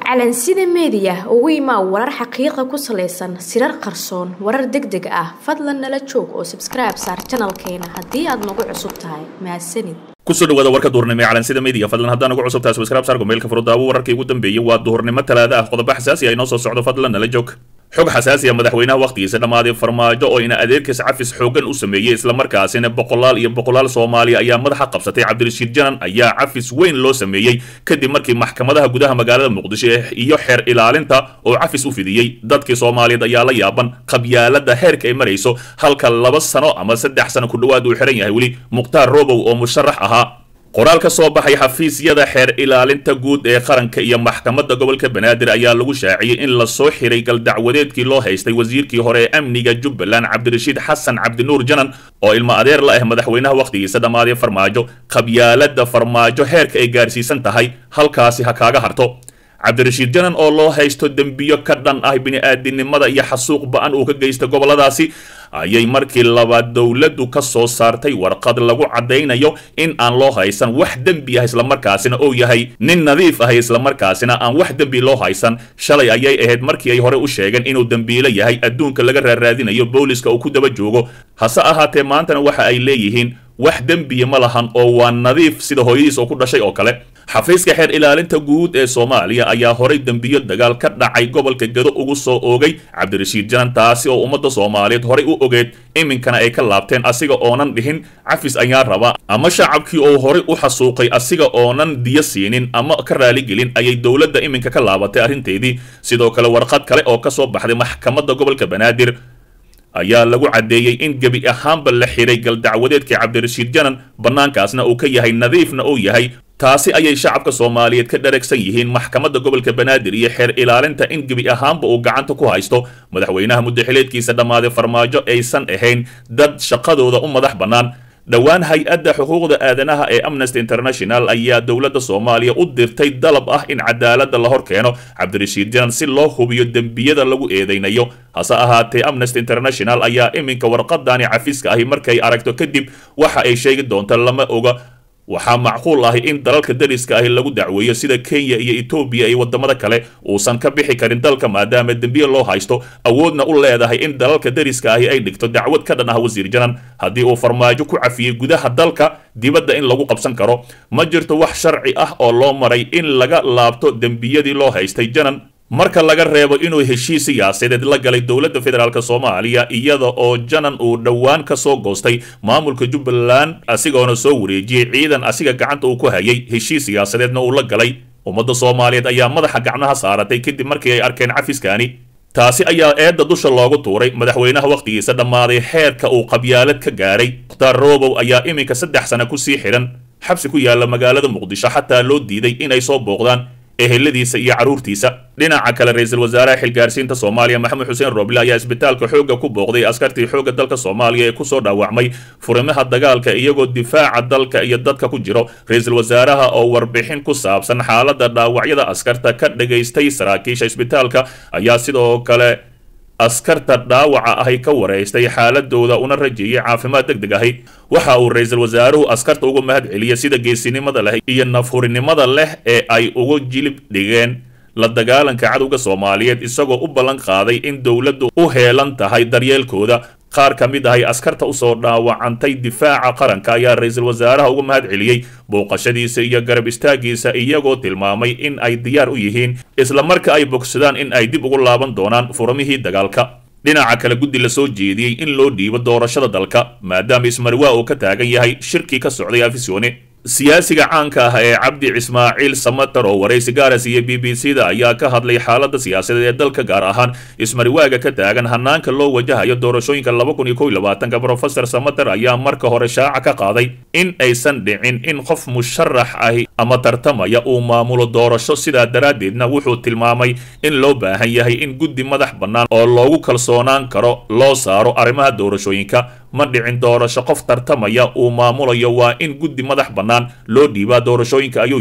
calansida meediya ugu imaa warar xaqiiqa ku salaysan sirar qarsoon warar deg deg ah fadlan nala joog oo sabskribe saar janalkeena haddii aad nagu cusub tahay mahadsanid kusoo dhawaada warka duhurnimo ee calansida media fadlan haddaan ugu cusub tahay subscribe saar gomeelka furudaawo wararkii ugu dambeeyey waa duhurnimo talaada ah qodobo xasaasi ah inoo soo socdo fadlan nala joog xog xasaasi ah madaxweynaha wakhtigiisa dhammaaday farmaajo oo ina adeerkiis cafis xoogan u sameeyey islamarkaasina boqolaal iyo boqolaal soomaaliya ayaa madaxa qabsatay cabdirashiid janan ayaa cafis weyn loo sameeyey kadib markii maxkamadaha gudaha magaalada muqdisho iyo xeer ilaalinta oo cafis u fidiyey dadkii soomaaliyeed ayaa la yaaban qabyaalada heerka ay marayso halka laba sano ama saddex sano ku dhowaad uu xihan yahay weli mukhtaar robow oo musharax ahaa qoraal ka soo baxay xafiisyada xeer ilaalinta guud ee qaranka iyo maxkamadda gobolka banaadir ayaa lagu shaaciyey in lasoo xiray galdacwadeedkii loo haystay wasiirkii hore ee amniga jubbaland cabdirashiid xasan cabdinuur janan oo ilmo adeer la ah madaxweynaha wakhtigiisa dhammaaday farmaajo qabyaalada farmaajo heerka ay gaarsiisan tahay halkaasi ha kaaga harto cabdirashiid janan oo loo haysto dembiyo ka dhan ah bini-aadinimada iyo xasuuq ba-an uu ka geysta goboladaasi ayay markii labaad dowladdu ka soo saartay warqad lagu caddaynayo in aan loo haysan wax dembi ah islamarkaasina uu yahay nin nadiif ah islamarkaasina aan wax dembi loo haysan shalay ayay ahayd markii ay hore u sheegeen inuu dembiilo yahay adduunka laga raaraadinayo booliska uu ku daba joogo hase ahaatee maantana waxa ay leeyihiin wax dembiya ma lahan oo waa nadiif sida hooyadiis oo ku dhashay oo kale xafiiska xeer ilaalinta guud ee soomaaliya ayaa horay dembiyo dagaal ka dhacay gobolka gado ugu soo oogay cabdirashiid janan taasi oo ummadda soomaaliyeed horay u ogeed iminkana ay ka laabteen asiga oonan dhihin cafis ayaa raba ama shacabkii oo horay u xasuuqay asiga oonan diyo siinin ama ka raaligelin ayay dowladda iminka ka laabatay arrinteedii sidoo kale warqad kale oo ka soo baxday maxkamadda gobolka banaadir ayaa lagu caddeeyey in gebi ahaanba la xiray galdacwadeedkii cabdirashiid janan bannaankaasna uu ka yahay nadiifna uu yahay taasi ayay shacabka soomaaliyeed ka dharagsan yihiin maxkamadda gobolka banaadir iyo xeer ilaalinta in gebi ahaanba uu gacanta ku haysto madaxweynaha muddaxileedkiisa dhammaaday farmaajo aysan ahayn dad shaqadooda u madax bannaan dhowaan hay-adda xuquuqda aadanaha ee amnesty international ayaa dowladda soomaaliya u dirtay dalab ah in cadaaladda la hor keeno cabdirashiid janan si loo hubiyo dembiyada lagu eedeynayo hase ahaatee amnesty international ayaa iminka warqadani cafiska ahi markay aragto kadib waxa ay sheegi doonta lama oga waxaa macquul ahi in dalalka dariska ahi lagu dacweeyo sida kenya iyo etoobiya iyo wadamada kale uusan ka bixi karin dalka maadaama dembiye loo haysto awoodna u leedahay in dalalka dariska ahi ay dhigto dacwad ka dhan ah wasiir janan haddii uu farmaajo ku cafiyey gudaha dalka dibadda in lagu qabsan karo ma jirto wax sharci ah oo loo maray in laga laabto dembiyadii loo haystay janan marka laga reebo inuu heshiis siyaasadeed la galay dowladda federaalk soomaaliya iyada oo janan uu dhowaan ka soo goostay maamulka jubbaland asigoona soo wareejiyey ciidan asiga gacanta uu ku hayay heshiis siyaasadeedna uu la galay ummadda soomaaliyeed ayaa madaxa gacmaha saaratay kadib markii ay arkeen cafiskaani taasi ayaa eedda dusha loogu tuuray madaxweynaha wakhtigiisa dhammaaday xeerka uu qabyaalad ka gaaray mukhtaar robow ayaa iminka saddex sana kusii xidhan xabsi ku yaalla magaalada muqdisho xataa loo diiday inay soo booqdaan eheladiisa iyo carruurtiisa dhinaca kale ra-iisul wasaaraha xilgaarsiinta soomaaliya maxamed xuseen roble ayaa isbitaalka xoogga ku booqday askartii xoogga dalka soomaaliya ee kusoo dhaawacmay furimaha dagaalka iyagoo difaaca dalka iyo dadka ku jiro ra-iisul wasaaraha oo warbixin ku saabsan xaaladda dhaawacyada askarta ka dhagaystay saraakiisha isbitaalka ayaa sidoo kale askarta dhaawaca ahi ka waraystay xaaladooda una rajeeyay caafimaad deg deg ahi waxa uu ra-iisul wasaaruhu askarta uga mahad celiyay sida geesinimada leh iyo nafhurinimada leh ee ay uga jilib dhigeen la dagaalanka cadowga soomaaliyeed isagoo u ballan qaaday in dowladdu u heelan tahay daryeelkooda qaar ka mid ahay askarta usoo dhaawacantay difaaca qaranka ayaa ra-iisul wasaaraha uga mahad celiyey booqashadiisa iyo garab istaagiisa iyagoo tilmaamay in ay diyaar u yihiin isla marka ay bogsadaan in ay dib ugu laaban doonaan furamihii dagaalka dhinaca kale guddi la soo jeediyey in loo dhiibo doorashada dalka maadaama ismarwaa uu ka taagan yahay shirkii ka socday afisyoone siyaasiga caanka ah ee cabdi ismaaciil samatar oo waraysi gaaras iyo b b c da ayaa ka hadlay xaaladda siyaasadeed ee dalka gaar ahaan ismariwaaga ka taagan hanaanka loo wajahayo doorashooyinka laba kun iyo kow iyo labaatanka brofesor samatar ayaa marka hore shaaca ka qaaday in aysan dhicin in qof musharax ahi ama tartamaya uu maamulo doorasho sidaa daraaddeedna wuxuu tilmaamay in loo baahan yahay in guddi madax bannaan oo loogu kalsoonaan karo loo saaro arrimaha doorashooyinka ma dhicin doorasho qof tartamaya uu maamulayo waa in guddi madax bannaan loo dhiibaa doorashooyinka ayuu yidhi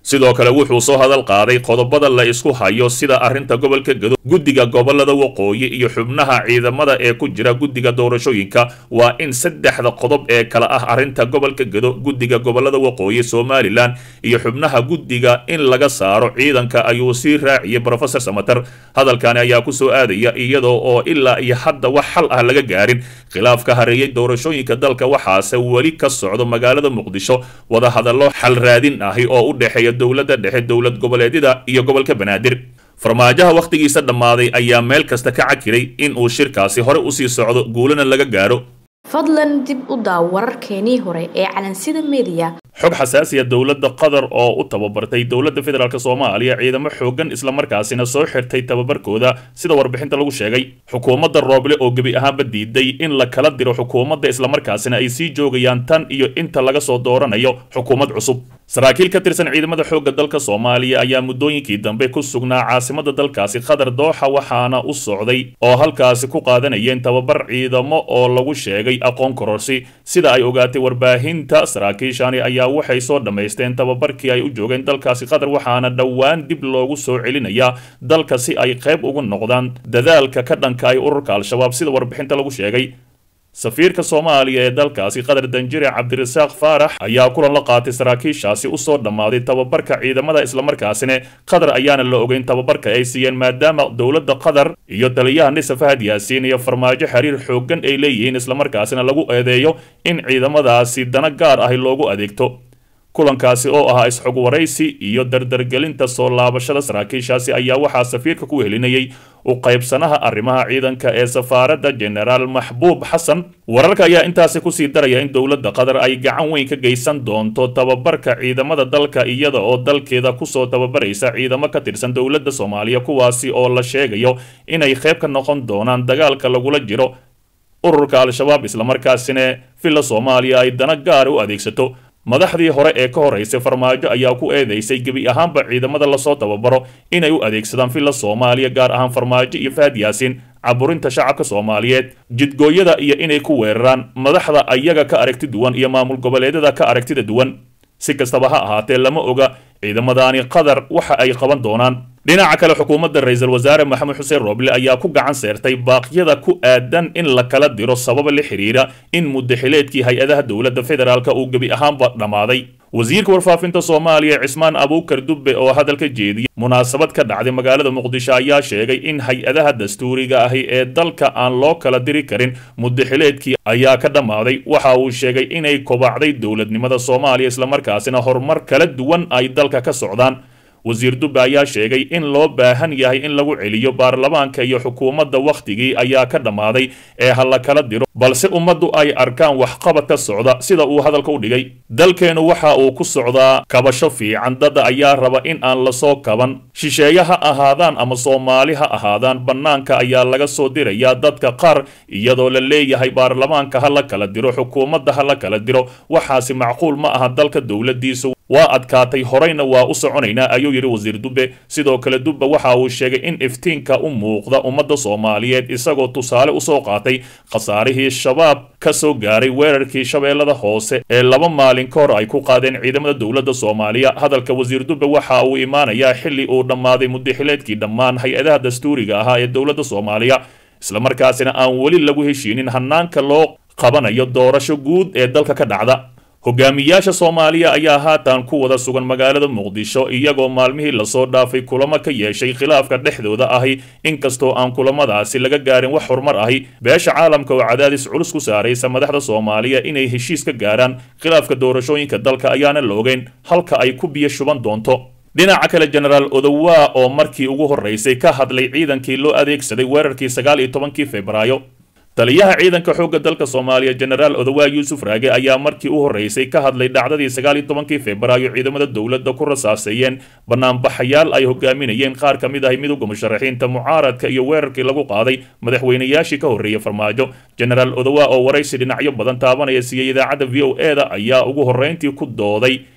sidoo kale wuxuu soo hadal qaaday qodobada la isku hayo sida arrinta gobolka gedo guddiga gobolada waqooyi iyo xubnaha ciidamada ee ku jira guddiga doorashooyinka waa in saddexda qodob ee kale ah arrinta gobolka gedo guddiga gobolada waqooyi somalilan iyo xubnaha guddiga in laga saaro ciidanka ayuu sii raaciyey brofesor samater hadalkani ayaa kusoo aadaya iyadoo oo ilaa iyo hadda wax xal ah laga gaarin khilaaf ka hareeyey doorashooyinka dalka waxaase weli ka socdo magaalada muqdisho wadahadallo xal raadin ahi oo u dhexeeya dowladda dhexe dowlad goboleedyada iyo gobolka banaadir farmaajaha wakhtigiisa dhammaaday ayaa meel kasta ka cakiray in uu shirkaasi hore usii socdo guulana laga gaaro fadlan dib u daaw wararkeenii hore ee calansida mediya xog xasaasiya dowladda qatar oo u tababartay dowladda federaalk soomaaliya ciidamo xooggan islamarkaasina soo xirtay tababarkooda sida warbixinta lagu sheegay xukuumadda rooble oo gebi ahaanba diiday in la kala diro xukuumadda islamarkaasina ay sii joogayaan tan iyo inta laga soo dooranayo xukuumad cusub saraakiil ka tirsan ciidamada xoogga dalka soomaaliya ayaa muddooyinkii dambe ku sugnaa caasimada dalkaasi qatar dooxa waxaana u socday oo halkaasi ku qaadanayeen tababar ciidamo oo lagu sheegay aqoon kororsi sida ay ogaatay warbaahinta saraakiishani ayaa waxay soo dhammaysteen tababarkii ay u joogeen dalkaasi qatar waxaana dhowaan dib loogu soo celinayaa dalka si ay qayb ugu noqdaan dadaalka ka dhanka ay ururka al-shabaab sida warbixinta lagu sheegay safiirka soomaaliya ee dalkaasi qatar danjire cabdirasaaq faarax ayaa kulan la qaatay saraakiishaasi usoo dhammaaday tababarka ciidamada islamarkaasina qatar ayaana la ogeyn tababarka ay siiyeen maadaama dowladda qatar iyo taliyaha nisa fahad yaasiin iyo farmaajo xiriir xooggan ay leeyihiin islamarkaasina lagu eedeeyo in ciidamadaasi dana gaar ahi loogu adeegto kulankaasi oo ahaa isxog waraysi iyo dardargelinta soo laabashada saraakiishaasi ayaa waxaa safiirka ku helinayay u qaybsanaha arrimaha ciidanka ee safaaradda genaraal maxbuub xasan wararka ayaa intaasi kusii daraya in dowladda qatar ay gacan weyn ka geysan doonto tababarka ciidamada dalka iyada oo dalkeeda kusoo tababaraysa ciidamo ka tirsan dowladda soomaaliya kuwaasi oo la sheegayo inay qayb ka noqon doonaan dagaalka lagula jiro ururka al-shabaab islamarkaasina villa soomaaliya ay dana gaara u adeegsato madaxdii hore ee ka horeysay farmaajo ayaa ku eedeysay gebi ahaanba ciidamada lasoo tababaro inay u adeegsadaan villa soomaaliya gaar ahaan farmaajo iyo fahad yaasiin caburinta shacabka soomaaliyeed jidgooyada iyo inay ku weeraraan madaxda ayaga ka aragti duwan iyo maamul goboleedyada ka aragtida duwan si kastaba ha ahaatee lama oga ciidamadaani qatar waxa ay qaban doonaan dhinaca kale xukuumadda ra-iisul wasaare maxamed xuseen rooble ayaa ku gacan seertay baaqyada ku aadan in la kala diro sababa la xiriira in muddaxileedkii hay-adaha dowladda federaalk uu gebi ahaanba dhammaaday wasiirka warfaafinta soomaaliya cismaan abuukar dubbe oo hadalka jeediyey munaasabad ka dhacday magaalada muqdisho ayaa sheegay in hay-adaha dastuuriga ahi ee dalka aan loo kala diri karin muddaxileedkii ayaa ka dhammaaday waxa uu sheegay inay kobacday dowladnimada soomaaliya islamarkaasina horumar kala duwan ay dalka ka socdaan wasiir dubbe ayaa sheegay in loo baahan yahay in lagu celiyo baarlamaanka iyo xukuumadda wakhtigii ayaa ka dhammaaday ee ha la kala diro balse ummaddu ay arkaan waxqabad ka socda sida uu hadalka u dhigay dalkeennu waxa uu ku socdaa kabasho fiican dada ayaa raba in aan lasoo kaban shisheeye ha ahaadaan ama soomaali ha ahaadaan bannaanka ayaa laga soo dirayaa dadka qaar iyadoo la leeyahay baarlamaanka ha la kala diro xukuumadda ha la kala diro waxaasi macquul ma aha dalka dowladdiisu waa adkaatay horeyna waa u soconaynaa ayuu yidhi wasiir dubbe sidoo kale dubbe waxa uu sheegay in iftiinka u muuqda ummadda soomaaliyeed isagoo tusaale usoo qaatay khasaarihii shabaab ka soo gaaray weerarkii shabeellada hoose ee laba maalin ka hor ay ku qaadeen ciidamada dowladda soomaaliya hadalka wasiir dubbe waxa uu imaanayaa xilli uu dhammaaday muddaxileedkii dhammaan hay-adaha dastuuriga ahaa ee dowladda soomaaliya islamarkaasina aan weli lagu heshiinin hanaanka loo qabanayo doorasho guud ee dalka ka dhacda hogaamiyaasha soomaaliya ayaa haatan ku wada sugan magaalada muqdisho iyagoo maalmihii lasoo dhaafay kulamo ka yeeshay khilaafka dhexdooda ahi inkastoo aan kulamadaasi laga gaarin wax horumar ahi beesha caalamka oo cadaadis culus ku saaraysa madaxda soomaaliya inay heshiis ka gaaraan khilaafka doorashooyinka dalka ayaana la ogeyn halka ay ku biyo shuban doonto dhinaca kale jenaraal odowaa oo markii ugu horreysay ka hadlay ciidankii loo adeegsaday weerarkii sagaal iyo tobankii febraayo taliyaha ciidanka xoogga dalka soomaaliya jenaraal odowaa yuusuf raage ayaa markii u horreysay ka hadlay dhacdadii sagaal iyo tobankii febraayo ciidamada dowladda ku rasaaseeyeen banaanbaxayaal ay hogaaminayeen qaar ka mid ahi midowga musharaxiinta mucaaradka iyo weerarkii lagu qaaday madaxweynayaashii ka horreeyey farmaajo jenaraal odowaa oo waraysi dhinacyo badan taabanaya siiyey idaacadda v o e da ayaa ugu horreyntii ku dooday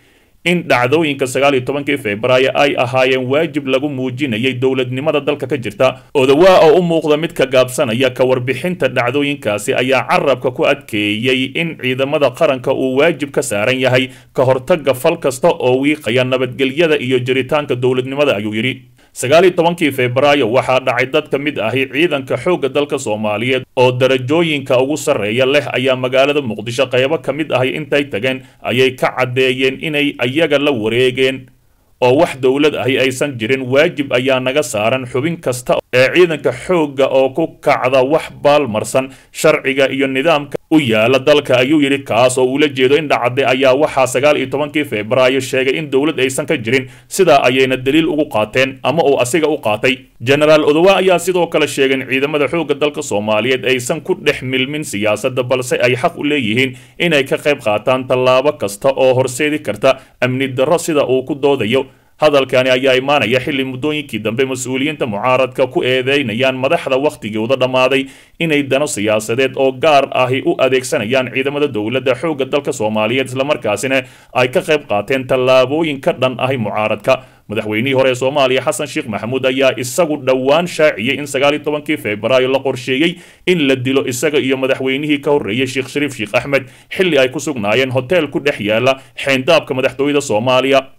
in dhacdooyinka sagaal iyo tobankii februaayo ay ahaayeen waajib lagu muujinayay dowladnimada dalka ka jirta odawaa oo u muuqda mid ka gaabsanaya ka warbixinta dhacdooyinkaasi ayaa carabka ku adkeeyey in ciidamada qaranka uu waajib ka saaran yahay ka hortaga fal kasta oo wiiqaya nabadgelyada iyo jiritaanka dowladnimada ayuu yidhi sagaal iyo tobankii febraayo waxaa dhacay dad ka mid ahi ciidanka xoogga dalka soomaaliyeed oo darajooyinka ugu sarreeya leh ayaa magaalada muqdisho qaybo ka mid ahi intay tageen ayay ka caddeeyeen inay ayaga la wareegeen oo wax dowlad ahi aysan jirin waajib ayaa naga saaran xubin kasta ee ciidanka xoogga oo ku kacda wax baalmarsan sharciga iyo nidaamka u yaala dalka ayuu yidhi kaas oo uula jeedo in dhacday ayaa waxaa sagaal iyo tobankii febraayo sheegay in dowlad aysan ka jirin sidaa ayayna daliil ugu qaateen ama uu asiga u qaatay genaraal odowa ayaa sidoo kale sheegay in ciidamada xoogga dalka soomaaliyeed aysan ku dhex milmin siyaasadda balse ay xaq u leeyihiin inay ka qayb qaataan tallaabo kasta oo horseedi karta amni darro sida uu ku doodayo hadalkani ayaa imaanaya xilli muddooyinkii dambe mas-uuliyiinta mucaaradka ku eedeynayaan madaxda wakhtigooda dhammaaday inay dano siyaasadeed oo gaar ahi u adeegsanayaan ciidamada dowladda xoogga dalka soomaaliyeed islamarkaasina ay ka qayb qaateen tallaabooyin ka dhan ahi mucaaradka madaxweynihii hore ee soomaaliya xasan sheekh maxamuud ayaa isagu dhowaan shaaciyey in sagaal iyo tobankii febraayo la qorsheeyey in la dilo isaga iyo madaxweynihii ka horreeyey sheekh shariif sheekh axmed xilli ay ku sugnaayeen hotel ku dhex yaala xeyndaabka madaxtooyada soomaaliya